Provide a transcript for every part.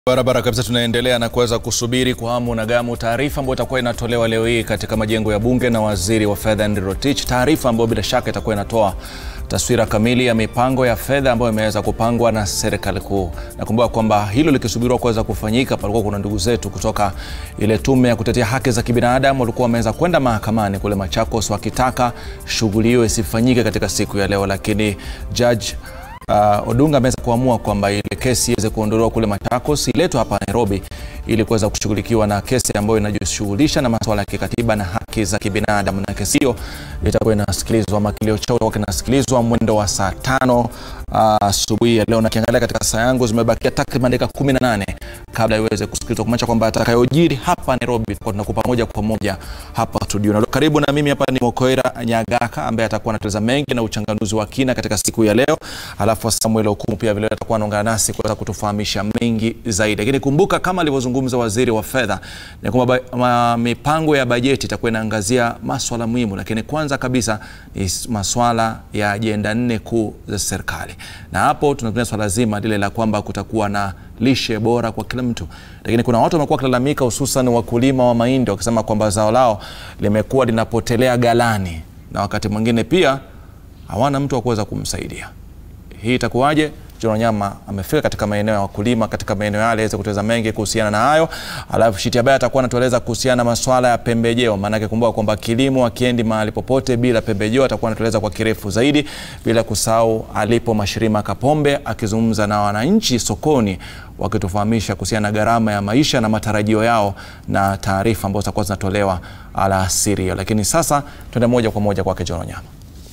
Barabara kabisa, tunaendelea na kuweza kusubiri kwa hamu na gamu taarifa ambayo itakuwa inatolewa leo hii katika majengo ya bunge na waziri wa fedha Henry Rotich, taarifa ambayo bila shaka itakuwa inatoa taswira kamili ya mipango ya fedha ambayo imeweza kupangwa na serikali kuu. Nakumbuka kwamba hilo likisubiriwa kuweza kufanyika, palikuwa kuna ndugu zetu kutoka ile tume ya kutetea haki za kibinadamu walikuwa wameweza kwenda mahakamani kule Machakos wakitaka shughuli hiyo isifanyike katika siku ya leo, lakini judge Uh, Odunga ameweza kuamua kwamba ile kesi iweze kuondolewa kule Machakos iletwe hapa Nairobi ili kuweza kushughulikiwa na kesi ambayo inajishughulisha na masuala ya kikatiba na haki za kibinadamu, na kesi hiyo itakuwa inasikilizwa ama kilio chao itakuwa kinasikilizwa mwendo wa saa tano asubuhi uh, ya leo, na kiangalia katika saa yangu zimebakia takriban dakika 18 kabla iweze kusikilizwa, kumaanisha kwamba atakayojiri hapa Nairobi tutakuwa tunakupa moja kwa moja hapa studio. Na karibu na mimi hapa ni Mokoera Nyagaka ambaye atakuwa anatueleza mengi na uchanganuzi wa kina katika siku ya leo, alafu Samuel Okumu pia vile atakuwa anaungana nasi kuweza kutufahamisha mengi zaidi. Lakini kumbuka kama alivyozungumza waziri wa fedha ni kwamba mipango ya bajeti itakuwa inaangazia maswala muhimu, lakini kwanza kabisa ni maswala ya ajenda nne kuu za serikali, na hapo tunatumia swala zima lile la kwamba kutakuwa na lishe bora kwa kila mtu, lakini kuna watu wamekuwa wakilalamika, hususan wakulima wa mahindi wakisema kwamba zao lao limekuwa linapotelea ghalani na wakati mwingine pia hawana mtu wa kuweza kumsaidia. Hii itakuwaje? John Wanyama amefika katika maeneo ya wakulima katika maeneo yale aweze kutueleza mengi kuhusiana na hayo, alafu Shitiabaya atakuwa anatueleza kuhusiana na masuala ya pembejeo, maanake kumbuka kwamba kilimo akiendi mahali popote bila pembejeo. Atakuwa anatueleza kwa kirefu zaidi, bila kusahau alipo Mashirima Kapombe akizungumza na wananchi sokoni wakitufahamisha kuhusiana na gharama ya maisha na matarajio yao na taarifa ambazo zitakuwa zinatolewa alasiri hiyo. Lakini sasa tuende moja kwa moja kwake John Wanyama.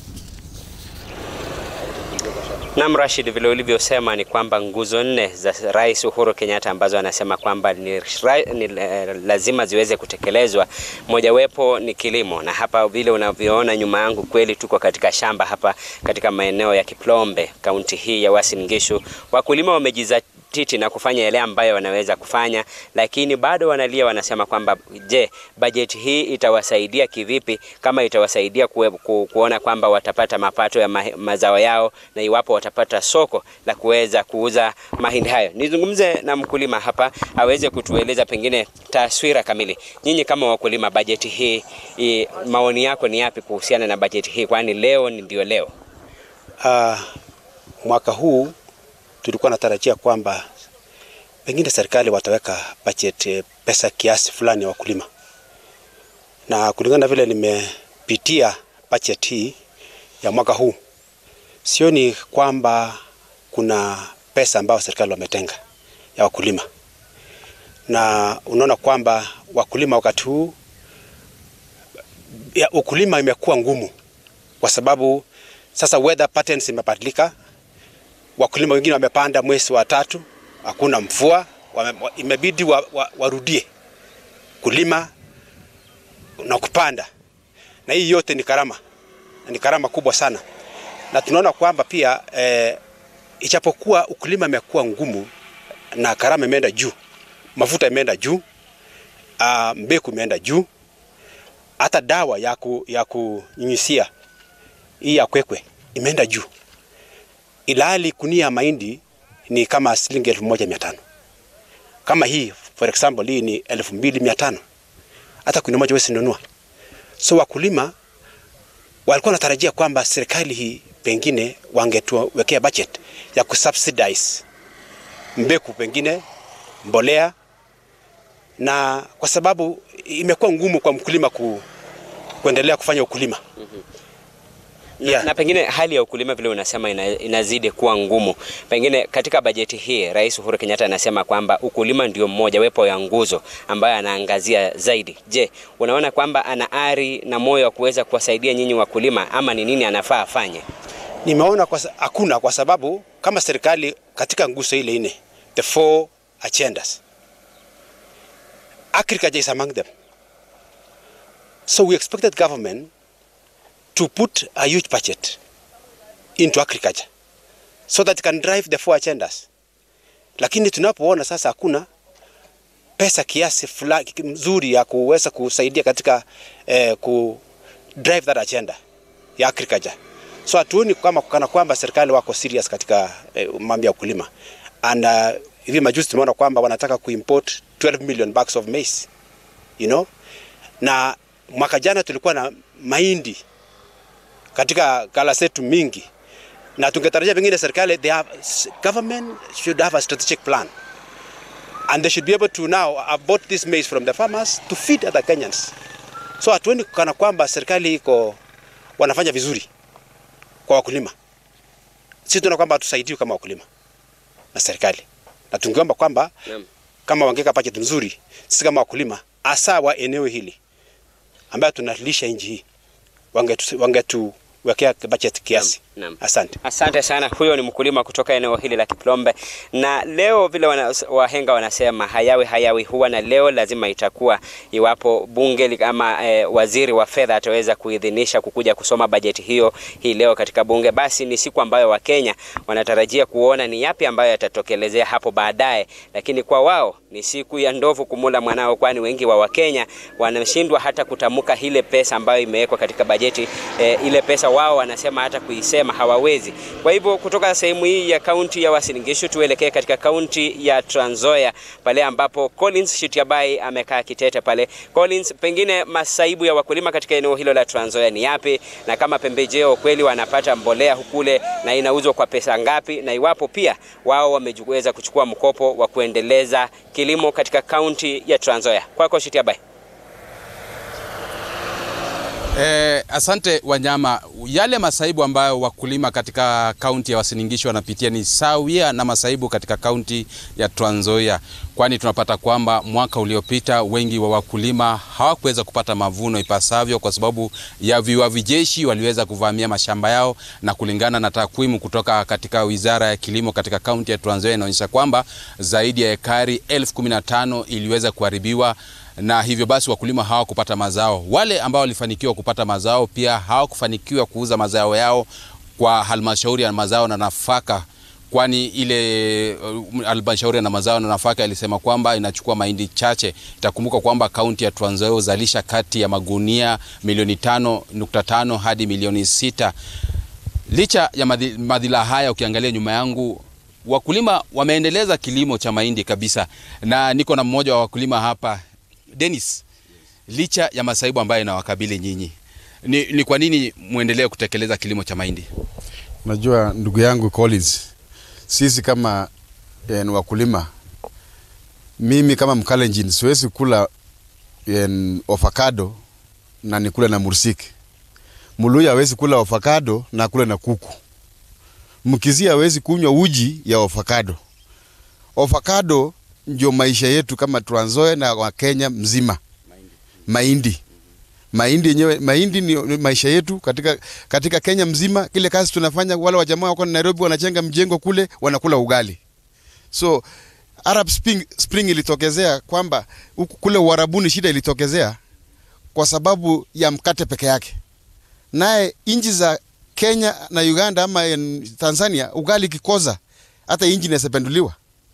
Nam Rashid, vile ulivyosema ni kwamba nguzo nne za Rais Uhuru Kenyatta ambazo anasema kwamba ni, ni lazima ziweze kutekelezwa, mojawapo ni kilimo, na hapa vile unavyoona nyuma yangu, kweli tuko katika shamba hapa katika maeneo ya Kiplombe, kaunti hii ya Uasin Gishu. Wakulima wamejiza titi na kufanya yale ambayo wanaweza kufanya, lakini bado wanalia, wanasema kwamba je, bajeti hii itawasaidia kivipi? Kama itawasaidia kue, ku, kuona kwamba watapata mapato ya ma, mazao yao na iwapo watapata soko la kuweza kuuza mahindi hayo. Nizungumze na mkulima hapa aweze kutueleza pengine taswira kamili. Nyinyi kama wakulima, bajeti hii i, maoni yako ni yapi kuhusiana na bajeti hii, kwani leo ndio leo? Uh, mwaka huu tulikuwa natarajia kwamba pengine serikali wataweka budget pesa kiasi fulani ya wakulima, na kulingana na vile nimepitia budget hii ya mwaka huu, sioni kwamba kuna pesa ambayo serikali wametenga ya wakulima, na unaona kwamba wakulima wakati huu ya ukulima imekuwa ngumu kwa sababu sasa weather patterns imebadilika wakulima wengine wamepanda mwezi wa tatu, hakuna mvua, imebidi wa, wa, warudie kulima na kupanda, na hii yote ni karama, ni karama kubwa sana, na tunaona kwamba pia eh, ichapokuwa ukulima imekuwa ngumu na karama imeenda juu, mafuta imeenda juu, uh, mbegu imeenda juu, hata dawa ya, ku, ya kunyunyisia hii ya kwekwe imeenda juu ilhali kunia ya mahindi ni kama shilingi elfu moja mia tano kama hii for example hii ni elfu mbili mia tano hata kunia moja wezi nunua. So wakulima walikuwa wanatarajia kwamba serikali hii pengine wangetuwekea budget ya kusubsidize mbegu, pengine mbolea, na kwa sababu imekuwa ngumu kwa mkulima ku, kuendelea kufanya ukulima mm -hmm. Yeah. Na pengine hali ya ukulima vile unasema ina, inazidi kuwa ngumu. Pengine katika bajeti hii Rais Uhuru Kenyatta anasema kwamba ukulima ndio mmoja wepo ya nguzo ambayo anaangazia zaidi. Je, unaona kwamba ana ari na moyo wa kuweza kuwasaidia nyinyi wakulima ama ni nini anafaa afanye? Nimeona kwa hakuna, kwa sababu kama serikali katika nguzo ile ine, the four agendas, agriculture is among them. So we expected government to put a huge budget into agriculture so that it can drive the four agendas. Lakini tunapoona sasa hakuna pesa kiasi fulani mzuri ya kuweza kusaidia katika eh, ku drive that agenda ya agriculture. So hatuoni kama kana kwamba serikali wako serious katika eh, mambo ya ukulima. And uh, Hivi majuzi tumeona kwamba wanataka kuimport 12 million bags of maize. You know? Na mwaka jana tulikuwa na mahindi katika gala zetu mingi na tungetarajia pengine serikali they have government should have a strategic plan and they should be able to now have bought this maize from the farmers to feed other Kenyans. So hatuoni kana kwamba serikali iko wanafanya vizuri kwa wakulima. Sisi tunaona kwamba hatusaidiwi kama wakulima na serikali, na tungeomba kwamba Naam. kama wangeka budget nzuri, sisi kama wakulima hasa wa eneo hili ambayo tunalisha nchi hii wangetu wangetuwekea budget kiasi. Naam. Asante. Asante sana. Huyo ni mkulima kutoka eneo hili la Kiplombe, na leo vile wana, wahenga wanasema hayawi hayawi huwa, na leo lazima itakuwa, iwapo bunge li- ama eh, waziri wa fedha ataweza kuidhinisha kukuja kusoma bajeti hiyo hii leo katika bunge, basi ni siku ambayo Wakenya wanatarajia kuona ni yapi ambayo yatatokelezea hapo baadaye, lakini kwa wao ni siku ya ndovu kumula mwanao, kwani wengi wa Wakenya wanashindwa hata kutamka ile pesa ambayo imewekwa katika bajeti eh, ile pesa wao wanasema hata kuisema hawawezi. Kwa hivyo kutoka sehemu hii ya kaunti ya Uasin Gishu tuelekee katika kaunti ya Trans Nzoia pale ambapo Collins Shitiabai amekaa kitete pale. Collins, pengine masaibu ya wakulima katika eneo hilo la Trans Nzoia ni yapi, na kama pembejeo kweli wanapata mbolea hukule na inauzwa kwa pesa ngapi, na iwapo pia wao wameweza kuchukua mkopo wa kuendeleza kilimo katika kaunti ya Trans Nzoia. Kwako Shitiabai. Eh, asante Wanyama. Yale masaibu ambayo wakulima katika kaunti ya Uasin Gishu wanapitia ni sawia na masaibu katika kaunti ya Trans Nzoia, kwani tunapata kwamba mwaka uliopita wengi wa wakulima hawakuweza kupata mavuno ipasavyo kwa sababu ya viwavi jeshi waliweza kuvamia mashamba yao, na kulingana na takwimu kutoka katika wizara ya kilimo katika kaunti ya Trans Nzoia inaonyesha kwamba zaidi ya ekari elfu kumi na tano iliweza kuharibiwa na hivyo basi wakulima hawakupata mazao. Wale ambao walifanikiwa kupata mazao pia hawakufanikiwa kuuza mazao yao kwa halmashauri ya mazao na nafaka, kwani ile uh, halmashauri ya mazao na nafaka ilisema kwamba inachukua mahindi chache. Itakumbuka kwamba kaunti ya Trans Nzoia huzalisha kati ya magunia milioni tano nukta tano hadi milioni sita. Licha ya madhi- madhila haya, ukiangalia nyuma yangu wakulima wameendeleza kilimo cha mahindi kabisa, na niko na mmoja wa wakulima hapa Dennis, licha ya masaibu ambayo inawakabili nyinyi, ni, ni kwa nini muendelee kutekeleza kilimo cha mahindi? Unajua ndugu yangu Collins, sisi kama eh, ni wakulima, mimi kama Mkalenjin siwezi kula eh, avocado na nikule na mursik. Muluya hawezi kula avocado na akule na kuku. Mkizia hawezi kunywa uji ya avocado. Avocado ndio maisha yetu kama Trans Nzoia na wa Kenya mzima. Mahindi mahindi yenyewe mahindi ni ni maisha yetu katika, katika Kenya mzima. Kile kazi tunafanya, wale wajamaa wako Nairobi wanajenga mjengo kule, wanakula ugali. So Arab Spring, Spring ilitokezea kwamba huku kule Uarabuni shida ilitokezea kwa sababu ya mkate peke yake, naye nchi za Kenya na Uganda ama en, Tanzania ugali kikoza hata inji inasependuliwa.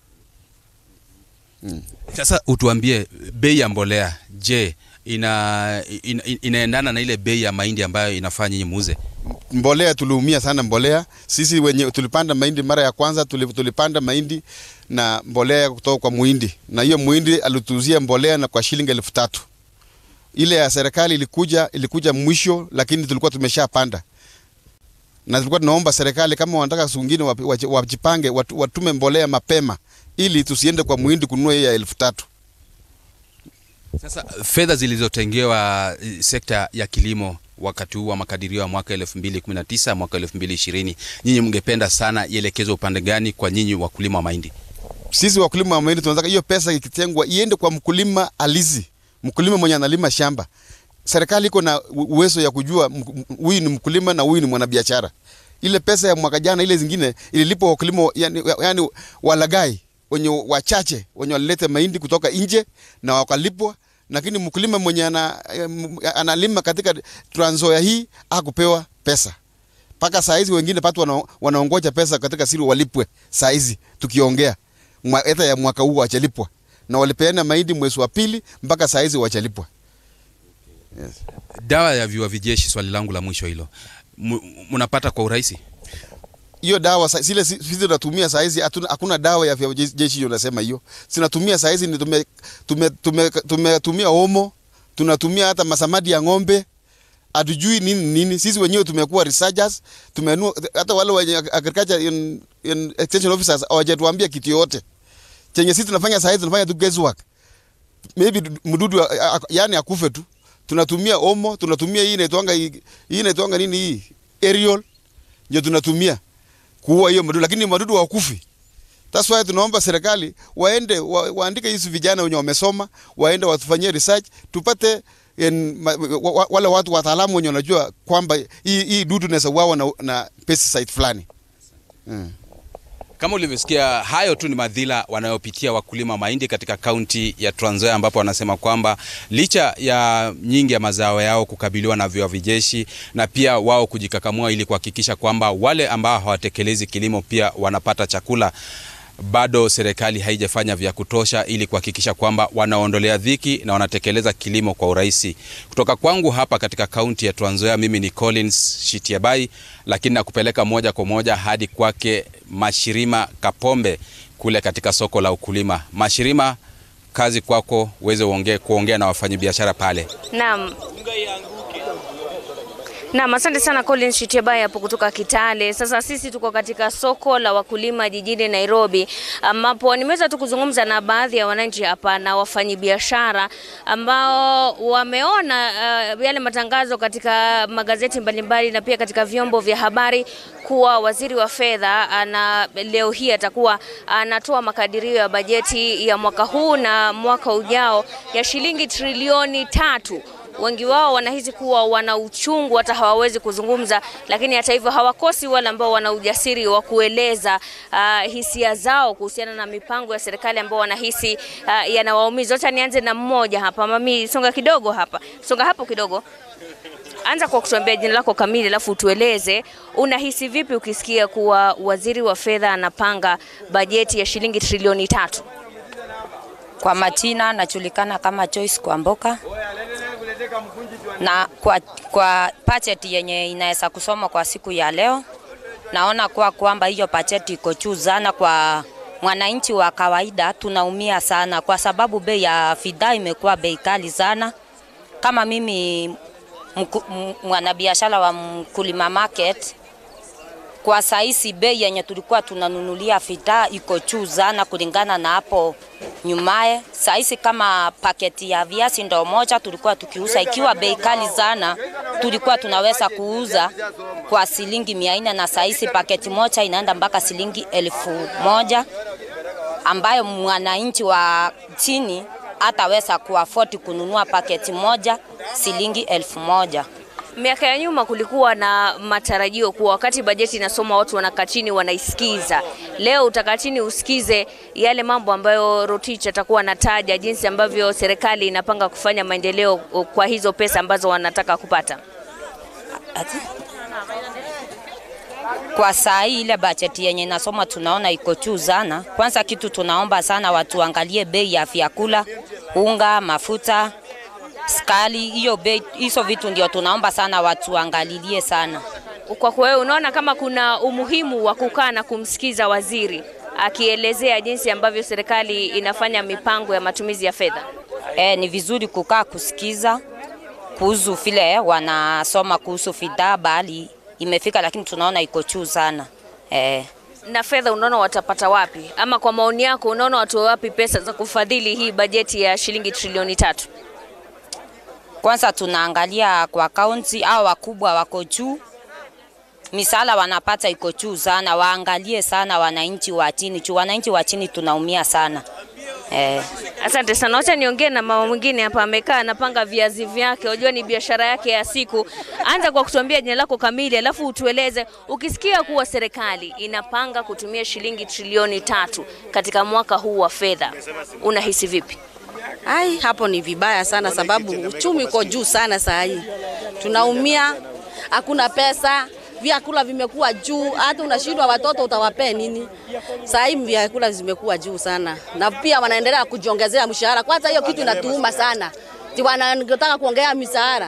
Sasa utuambie bei ya mbolea, je, ina, ina, inaendana na ile bei ya mahindi ambayo inafaa nyinyi muuze? mbolea tuliumia sana mbolea. Sisi wenye tulipanda mahindi mara ya kwanza tuli- tulipanda mahindi na mbolea kutoka kwa muhindi, na hiyo muhindi alituuzia mbolea na kwa shilingi elfu tatu. Ile ya serikali ilikuja ilikuja mwisho, lakini tulikuwa tumeshapanda na tulikuwa tunaomba serikali kama wanataka siku ingine wapi- wachi- wajipange, watu- watume mbolea mapema ili tusiende kwa muhindi kununua hiyo ya elfu tatu. Sasa fedha zilizotengewa eh, sekta ya kilimo wakati huu wa makadirio ya mwaka 2019 mwaka 2020, nyinyi mngependa sana ielekezwe upande gani kwa nyinyi wakulima wa mahindi? sisi wakulima wa mahindi tunataka hiyo pesa ikitengwa iende kwa mkulima alizi, mkulima mwenye analima shamba. Serikali iko na u- uwezo ya kujua m- m- huyu ni mkulima na huyu ni mwanabiashara. Ile pesa ya mwaka jana, ile zingine ililipwa wakulima, yani, yani walagai wenye wachache wenye walilete mahindi kutoka nje na wakalipwa, lakini mkulima mwenye ana, em, analima katika Trans Nzoia hii hakupewa pesa mpaka saa hizi wengine patu wana, wanaongoja pesa katika siri walipwe saa hizi tukiongea Mwa- hata ya mwaka huu wachalipwa na walipeana mahindi mwezi wa pili mpaka saa hizi wachalipwa. Dawa ya viuavi jeshi, swali langu la mwisho hilo, M- mnapata kwa urahisi? hiyo dawa sa- zile si- sisi tunatumia saa hizi hatuna- hakuna dawa ya vya jeshi hiyo nasema hiyo zinatumia saa hizi ni tume, tume, tume, tumetumia omo tunatumia hata masamadi ya ng'ombe hatujui nini nini sisi wenyewe tumekuwa researchers tumenua hata wale wenye agriculture in, in extension officers hawajatuambia kitu yote chenye sisi tunafanya saa hizi tunafanya tu guesswork maybe du- mdudu a- a- yani akufe tu tunatumia omo tunatumia hii inaitwanga hii hii inaitwanga nini hii aerial ndio tunatumia kuua hiyo madudu, lakini madudu hawakufi. That's why tunaomba serikali waende wa, waandike hizi vijana wenye wamesoma waende watufanyie research tupate en, ma, wa, wa, wale watu wataalamu wenye wanajua kwamba hii, hii dudu inaweza uawa na, na pesticide fulani mm. Kama ulivyosikia, hayo tu ni madhila wanayopitia wakulima mahindi katika kaunti ya Trans Nzoia, ambapo wanasema kwamba licha ya nyingi ya mazao yao kukabiliwa na viwavi jeshi na pia wao kujikakamua ili kuhakikisha kwamba wale ambao hawatekelezi kilimo pia wanapata chakula bado serikali haijafanya vya kutosha ili kuhakikisha kwamba wanaondolea dhiki na wanatekeleza kilimo kwa urahisi. Kutoka kwangu hapa katika kaunti ya Trans Nzoia, mimi ni Collins Shitiabai, lakini nakupeleka moja kwa moja hadi kwake Mashirima Kapombe kule katika soko la ukulima. Mashirima, kazi kwako uweze uongee kuongea na wafanyabiashara pale. Naam. Naam, asante sana Collins Shitiabai hapo kutoka Kitale. Sasa sisi tuko katika soko la wakulima jijini Nairobi, ambapo nimeweza tu kuzungumza na baadhi ya wananchi hapa na wafanyabiashara ambao wameona uh, yale matangazo katika magazeti mbalimbali na pia katika vyombo vya habari kuwa waziri wa fedha ana leo hii atakuwa anatoa makadirio ya bajeti ya mwaka huu na mwaka ujao ya shilingi trilioni tatu wengi wao wanahisi kuwa wana uchungu hata hawawezi kuzungumza, lakini hata hivyo hawakosi wale ambao wana ujasiri wa kueleza uh, hisia zao kuhusiana na mipango ya serikali ambao wanahisi uh, yanawaumiza. Acha nianze na mmoja hapa. Mami, songa kidogo hapa, songa hapo kidogo. Anza kwa kutuambia jina lako kamili, alafu utueleze unahisi vipi ukisikia kuwa waziri wa fedha anapanga bajeti ya shilingi trilioni tatu. Kwa majina najulikana kama Joyce Kwamboka, na kwa, kwa budget yenye inaweza kusoma kwa siku ya leo, naona kuwa kwamba hiyo budget iko juu sana kwa mwananchi wa kawaida. Tunaumia sana kwa sababu bei ya fidhaa imekuwa bei kali sana. Kama mimi mku- m- mwanabiashara wa mkulima market kwa saisi bei yenye tulikuwa tunanunulia fidhaa iko juu sana kulingana na hapo nyumaye. Saisi kama paketi ya viazi ndo moja tulikuwa tukiuza ikiwa bei kali sana, tulikuwa tunaweza kuuza kwa shilingi mia nne na saisi paketi moja inaenda mpaka shilingi elfu moja ambayo mwananchi wa chini hataweza kuafodi kununua paketi moja shilingi elfu moja. Miaka ya nyuma kulikuwa na matarajio kuwa wakati bajeti inasoma watu wanakaa chini wanaisikiza. Leo utakaa chini usikize yale mambo ambayo Rotich atakuwa anataja, jinsi ambavyo serikali inapanga kufanya maendeleo kwa hizo pesa ambazo wanataka kupata. Ati? Kwa saa hii ile bajeti yenye nasoma tunaona iko juu sana. Kwanza kitu tunaomba sana watu waangalie bei ya vyakula, unga, mafuta, skali, hiyo bei, hizo vitu ndio tunaomba sana watu waangalilie sana. Kwa kwa wewe unaona kama kuna umuhimu wa kukaa na kumsikiza waziri akielezea jinsi ambavyo serikali inafanya mipango ya matumizi ya fedha? E, ni vizuri kukaa kusikiza kuhusu vile wanasoma kuhusu fidhaa, bali imefika, lakini tunaona iko juu sana e. na fedha unaona watapata wapi, ama kwa maoni yako unaona watoe wapi pesa za kufadhili hii bajeti ya shilingi trilioni tatu? Kwanza tunaangalia kwa kaunti au wakubwa wako juu, misala wanapata iko juu sana, waangalie sana wananchi wa chini juu wananchi wa chini tunaumia sana eh. Asante sana. Wacha niongee na mama mwingine hapa, amekaa anapanga viazi vyake. Unajua ni biashara yake ya siku. Anza kwa kutuambia jina lako kamili, alafu utueleze, ukisikia kuwa serikali inapanga kutumia shilingi trilioni tatu katika mwaka huu wa fedha, unahisi vipi? Ai, hapo ni vibaya sana, sababu uchumi uko juu sana saa hii, tunaumia, hakuna pesa, vyakula vimekuwa juu, hata unashindwa watoto utawapea nini? Saa hii vyakula zimekuwa juu sana, na pia wanaendelea kujiongezea mshahara. Kwanza hiyo kitu inatuuma sana, Ati wanataka kuongea mishahara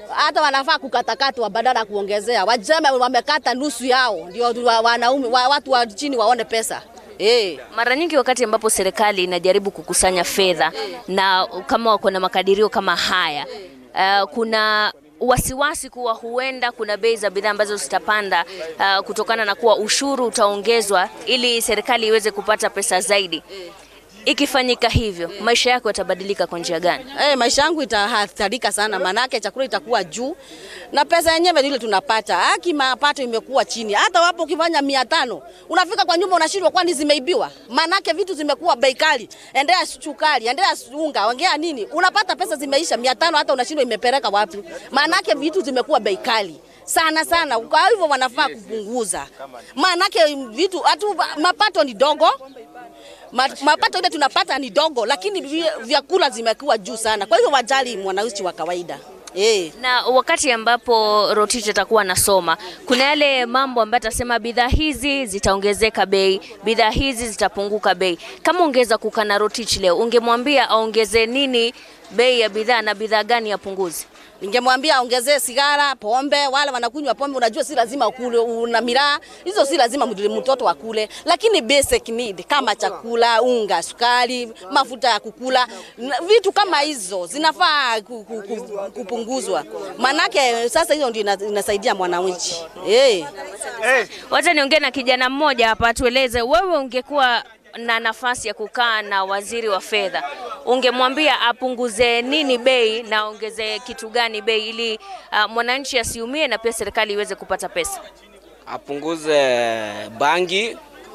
hata wanafaa kukatakatwa badala ya kuongezea. Waseme wamekata nusu yao, ndio wa- wanaume wa, watu wa chini waone pesa eh. Mara nyingi wakati ambapo serikali inajaribu kukusanya fedha na kama wako na makadirio kama haya uh, kuna wasiwasi kuwa huenda kuna bei za bidhaa ambazo zitapanda uh, kutokana na kuwa ushuru utaongezwa ili serikali iweze kupata pesa zaidi. Ikifanyika hivyo, maisha yako yatabadilika kwa njia gani? Eh, maisha yangu itahatarika sana, manake chakula itakuwa juu na pesa yenyewe ile tunapata haki, mapato imekuwa chini. Hata wapo ukifanya mia tano unafika kwa nyumba unashindwa, kwani zimeibiwa? Manake vitu zimekuwa bei kali, endea sukari, endea unga, ongea nini, unapata pesa zimeisha mia tano, hata unashindwa imepeleka wapi? Manake vitu zimekuwa bei kali sana sana, kwa hivyo wanafaa kupunguza, manake vitu hatu, mapato ni dogo Ma- mapato ile tunapata ni dogo, lakini vi- vyakula zimekuwa juu sana. Kwa hivyo wajali mwananchi wa kawaida eh. Na wakati ambapo Rotich atakuwa anasoma, kuna yale mambo ambayo atasema bidhaa hizi zitaongezeka bei, bidhaa hizi zitapunguka bei. Kama ungeweza kukaa na Rotich leo, ungemwambia aongeze nini bei ya bidhaa na bidhaa gani apunguze? Ningemwambia aongezee sigara, pombe. Wale wanakunywa pombe, unajua si lazima ukule, una miraa hizo, si lazima mtu- mtoto akule, lakini basic need kama chakula, unga, sukari, mafuta ya kukula, na vitu kama hizo zinafaa ku- ku- ku- kupunguzwa, manake sasa hiyo ndio ina- inasaidia mwananchi eh. Wacha niongee na kijana mmoja hapa, tueleze wewe, ungekuwa na nafasi ya kukaa na waziri wa fedha, ungemwambia apunguze nini bei na aongeze kitu gani bei, ili uh, mwananchi asiumie na pia serikali iweze kupata pesa? apunguze bangi,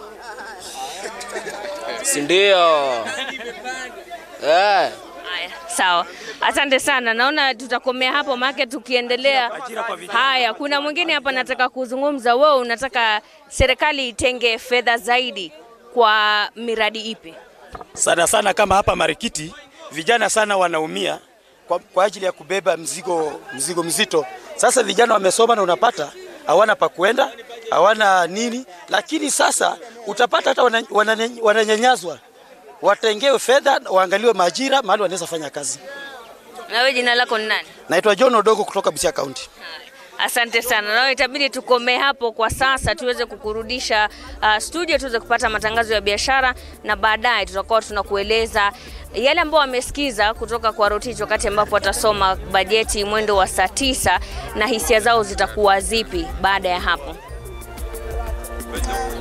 si ndio? Eh. Haya, sawa, asante sana. Naona tutakomea hapo, maana tukiendelea. Haya, kuna mwingine hapa nataka kuzungumza. Wewe unataka serikali itenge fedha zaidi kwa miradi ipi? sana sana kama hapa Marikiti vijana sana wanaumia kwa, kwa ajili ya kubeba mzigo, mzigo mzito. Sasa vijana wamesoma na unapata hawana pa kwenda, hawana nini, lakini sasa utapata hata wana- wana- wananyanyazwa, watengewe fedha, waangaliwe majira mahali wanaweza fanya kazi. Na wewe jina lako ni nani? Naitwa John Odogo kutoka Busia County. Asante sana. Nawe itabidi tukomee hapo kwa sasa, tuweze kukurudisha uh, studio tuweze kupata matangazo ya biashara, na baadaye tutakuwa tunakueleza yale ambayo wamesikiza kutoka kwa Rotich wakati ambapo watasoma bajeti mwendo wa saa tisa na hisia zao zitakuwa zipi baada ya hapo.